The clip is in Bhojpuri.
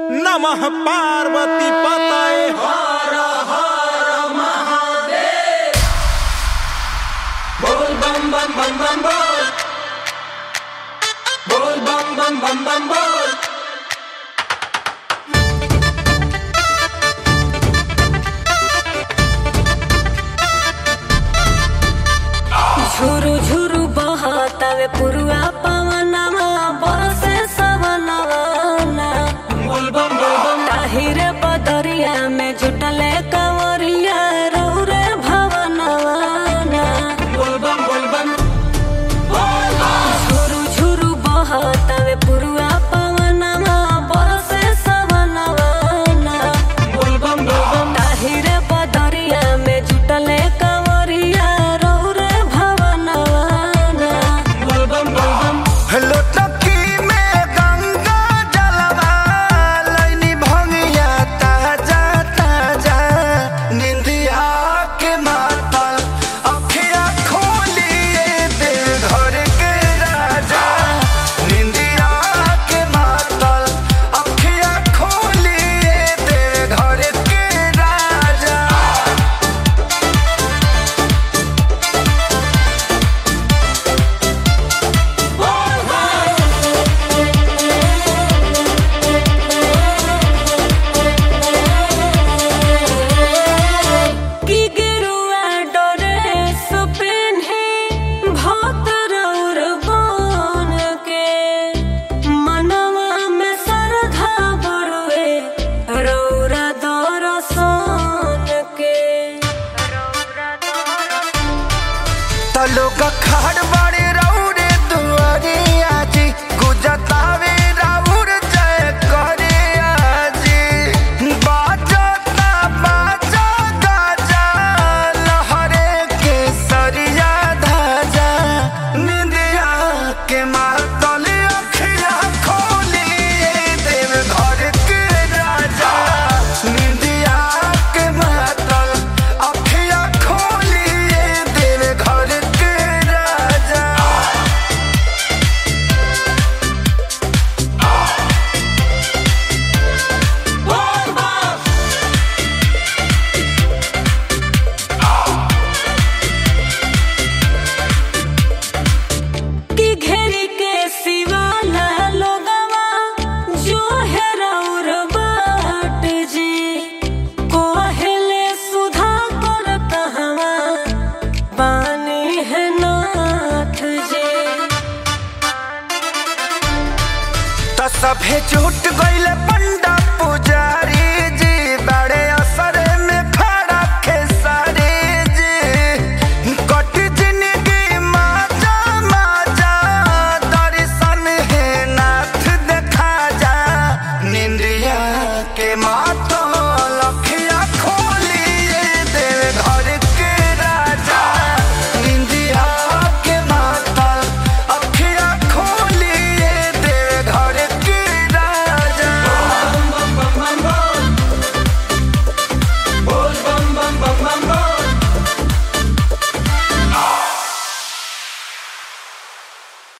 नमः पार्वती पतये हर हर महादेव बोल बम बम बम बम बोल बोल बम बम बम बम बोल झुरु झुरु बहतावे पुरुआ पवनवा बरसे सवनवा बोल बम बोल बम ताहिरे बदरिया में जुटले कंवरिया रौरे भवनवा बोल बम बोल बम झुरु झुरु बहतावे पुरुआ पवनवा बरसे सवनवा बोल बम बोल बम ताहिरे बदरिया में जुटले कंवरिया रौरे भवनवा बोल बम बोल बम लोटकी में गंगा जलवा लैनी भंगिया ताजा ताजा निंदिया के मातल अखिया खोलिए दे घर के राजा निंदिया के मातल अखिया खोलिए दे घर के राजा की गिरुआ डोरे सुपिन्हे भक्त रौर बन के मनवा में श्रद्धा बड़ुए रौरा दरसन के तलोग खाड़ बड़े रौरे दुआरिया जी गुजतावे राउर जय करे आजी बाजता बाजा गाजा लहरे के सरिया धाजा निंदिया के मातल अखिया खोलिए देव घर के राजा निंदिया के मातल अखिया खोलिए देव घर के राजा की घेरी के सिवाला लोगवा जो है रौर बाट जी कोहले सुधा कर कहवा बानी है नाथ जी त सभे छूट गईले पंडा पूजा